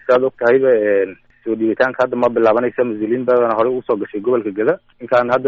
siaad og tahayba soo dhiibitaanka hadda ma bilaabanaysa mas-uuliyiin badana horey usoo gashay gobolka geda ninkaan hadda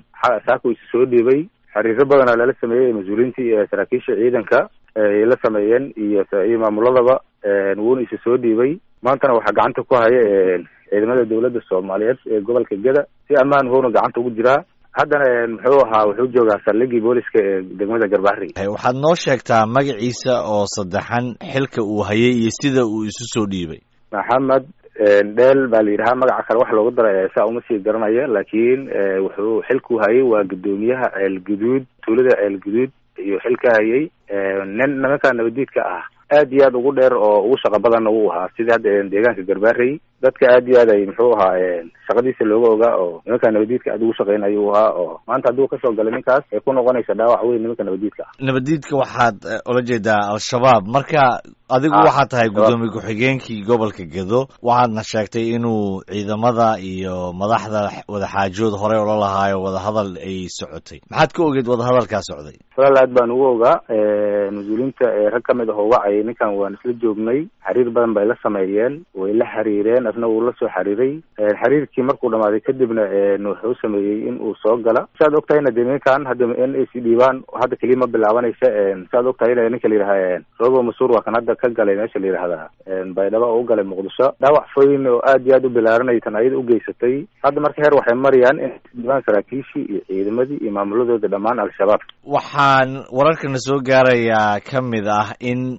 saako isu soo dhiibay xiriiro badana lala sameeyey mas-uuliyiintii saraakiisha ciidanka ay la sameeyeen iyo iyo maamuladaba wuuna isu soo dhiibay maantana waxaa gacanta ku haya ciidamada dawladda soomaaliyeed ee gobolka geda si ammaan wuuna gacanta ugu jiraa haddana muxuu ahaa wuxuu joogaa saldhigii booliska ee degmada garbahari waxaad noo sheegtaa magaciisa oo saddexan xilka uu hayay iyo sida uu isu soo dhiibay maxamed dheel baa la yidhahaa magaca kale wax loogu daray saa uma sii garanaya laakiin wuxuu xilku hayay waa guddoomiyaha ceel guduud tuulada ceel guduud iyo xilka hayay nin nimanka nabadiidka ah aad iyo aad ugu dheer oo ugu shaqo badanna wuu ahaa sidii hadda deegaanka garbaarey dadka aad iyo aad ay muxuu ahaa shaqadiisa looga ogaa oo nimanka nabadiidka aad ugu shaqeynaya u ahaa oo maanta hadduu kasoo galay ninkaas ay ku noqonaysa dhaawac weyn nimanka nabadiidka ah nabadiidka waxaad ula jeedaa al-shabaab marka adigu waxaad tahay guddoomiye ku-xigeenkii gobolka gedo waxaadna sheegtay inuu ciidamada iyo madaxda wadaxaajood horey ula lahaayo wadahadal ay socotay maxaad ka ogeed wadahadalkaa socday walaal aad baan ugu ogaa mas-uuliyiinta rag ka mid ah oo wacayay ninkan waan isla joognay xiriir badan bay la sameeyeen way la xiriireen asna wuu la soo xiriiray xiriirkii markuu dhamaaday kadibna wuxuu sameeyey in uu soo gala siaad og tahayna de ninkan hadda in ay si dhiibaan hadda keliya ma bilaabanaysa siaad og tahayna ninka la yidhaha robo masuur waa kan hadda ka galay meesha la yidhahda baydhabo oo u galay muqdisho dhaawac foyn oo aad iyo aad u bilaaranay tan ayada ugeysatay hadda marka heer waxay marayaan in dhiibaan saraakiishii iyo ciidamadii iyo maamuladooda dhammaan al-shabaab waxaan wararkana soo gaarayaa ka mid ah in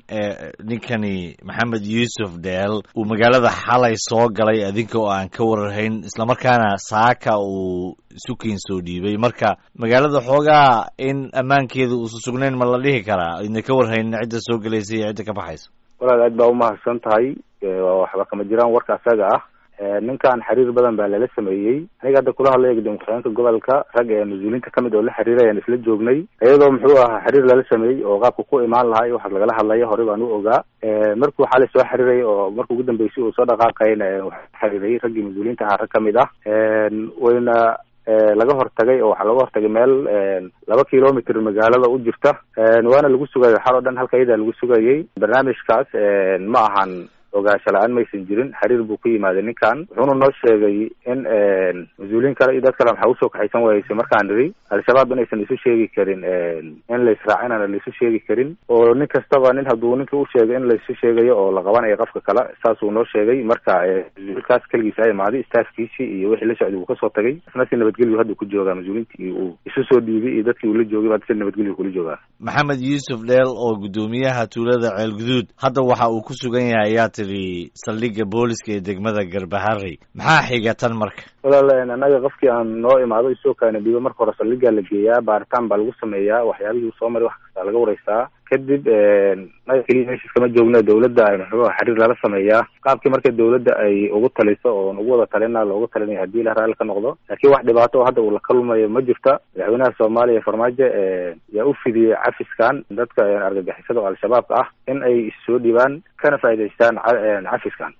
ninkani maxamed yuusuf dheel uu magaalada xalay soo galay adinka oo aan ka wararhayn islamarkaana saaka uu sukiin soo dhiibay marka magaalada xoogaa in ammaankeeda uusa sugnayn ma la dhihi karaa idna ka warhayn cidda soo gelaysa iyo cidda ka baxaysa walaal aad baa umahadsan tahay waxba kama jiraan warka asaga ah ninkan xiriir badan baa lala sameeyey aniga hadda kula hadlaya gudoomiye ku-xigeenka gobolka rag ee mas-uuliyiinta kamid oo la xiriirayaan isla joognay iyadoo muxuu ahaa xiriir lala sameeyey oo qaabka ku imaan lahaa iyo waxaas lagala hadlaya horey baan u ogaa markuu xalay soo xiriiray oo markuu ugu dambeysay uu soo dhaqaaqayna waxaa xiriiray raggii mas-uuliyiinta ahaa rag kamid ah wayna laga hortagay oo waxaa laga hortagay meel laba kilomitr magaalada u jirta waana lagu sugayo xal oo dhan halka iyadaa lagu sugayay barnaamijkaas ma ahan ogaansho la-aan maysan jirin xiriir buu ku yimaaday ninkan wuxuuna noo sheegay in mas-uuliyiin kale iyo dad kale maxaa usoo kaxaysan waayeysa markaan nidhi al-shabaab inaysan isu sheegi karin in la israacinana la isu sheegi karin oo nin kastaba nin hadduu ninka u sheegay in la isu sheegayo oo la qabanayo qofka kale saasuu noo sheegay marka mas-uulkaas keligiisa a imaaday staafkiisii iyo wixii la socday wuu kasoo tagay isna si nabadgelyu hadda ku joogaa mas-uuliyiintii uu isu soo dhiibay iyo dadkii uu la joogay hadda si nabadgelyu kula joogaa maxamed yuusuf dheel oo guddoomiyaha tuulada ceelguduud hadda waxa uu ku sugan yahay ayaa tidhi saldhigga booliska ee degmada garbahari maxaa xiga tan marka walaal annaga qofkii aan noo imaado isoo kaana dhiibo marka hore saldhiggaa la geeyaa baaritaan baa lagu sameeyaa waxyaabihii uu soo maray wax kastaa laga wareystaa kadib naga keliya meeshaas kama joogna dawladda muxuu xiriir lala sameeyaa qaabkii marka dawladda ay ugu taliso oon ugu wada talina loogu talinaya haddii la raalli ka noqdo laakiin wax dhibaato oo hadda uu la kalmayo ma jirta madaxweynaha soomaaliya farmaajo yaa u fidiyey cafiskan dadka argagixisada oo al-shabaabka ah in ay issoo dhibaan kana faa'idaystaan cafiskan